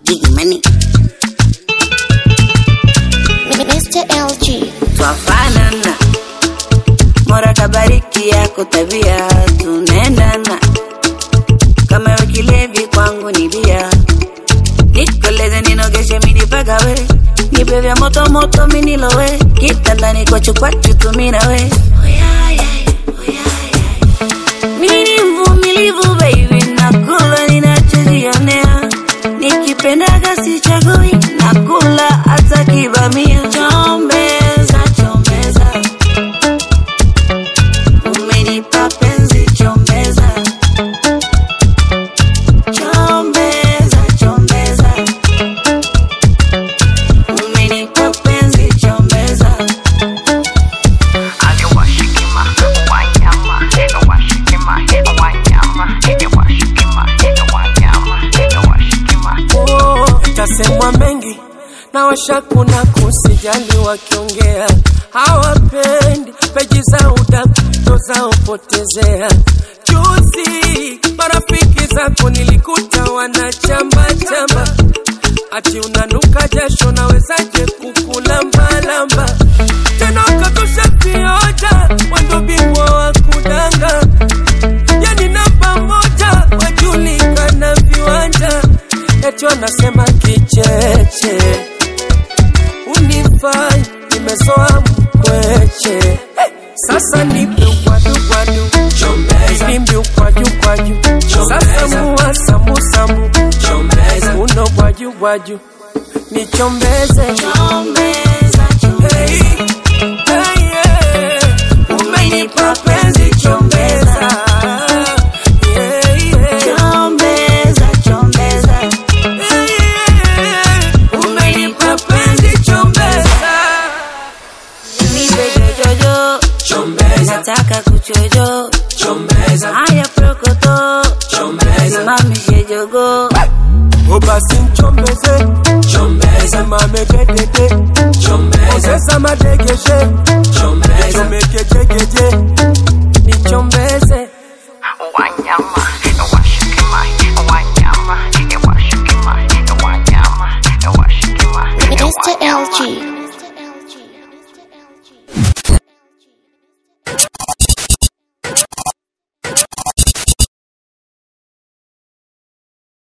Big money. Mr. LG. Twafanana. Mola kabariki yako tabia tunaendana. Kama we kilevi kwangu ni bia. Nikoleze ninogeshe mini pagawe. Nipe vya moto moto mini lowe. Kitandani kwachu kwachu tumina we. Mimi ni mvumilivu baby, nakula ninachojionea. Nikipendaga sichagui, nakula hata kibamia. Chombeza, chombeza, umenipa penzi, chombeza, chombeza, chombeza, umenipa penzi, chombeza. Oh, tasemwa mengi na washakuna kusijali wakiongea hawapendi peji za udaku ndo zaopotezea juzi marafiki zako nilikuta wanachamba chamba ati unanuka jasho nawezaje kukulambalamba tena ukatosha vioja wendo bingwa wa kudanga yani namba moja wajulikana viwanja eti wanasema kicheche unifai nimezoa mkweche hey, sasa nipe ukwadukkwadu nimbi ukwajukwaju sasa mua samusamu uno gwajugwaju nichombeze Chombeza, Hey, chombeza. hey, yeah. umenipa penzi chombeza Yeah, yeah. Chombeza, chombeza, Yeah, yeah. umenipa penzi chombeza nipe jojojo, nataka kuchojo, haya prokoto, simamishe jogo, O basi nchombeze simame dedede ozesa madegeshe chomekejegeje nichombeze Wanyama,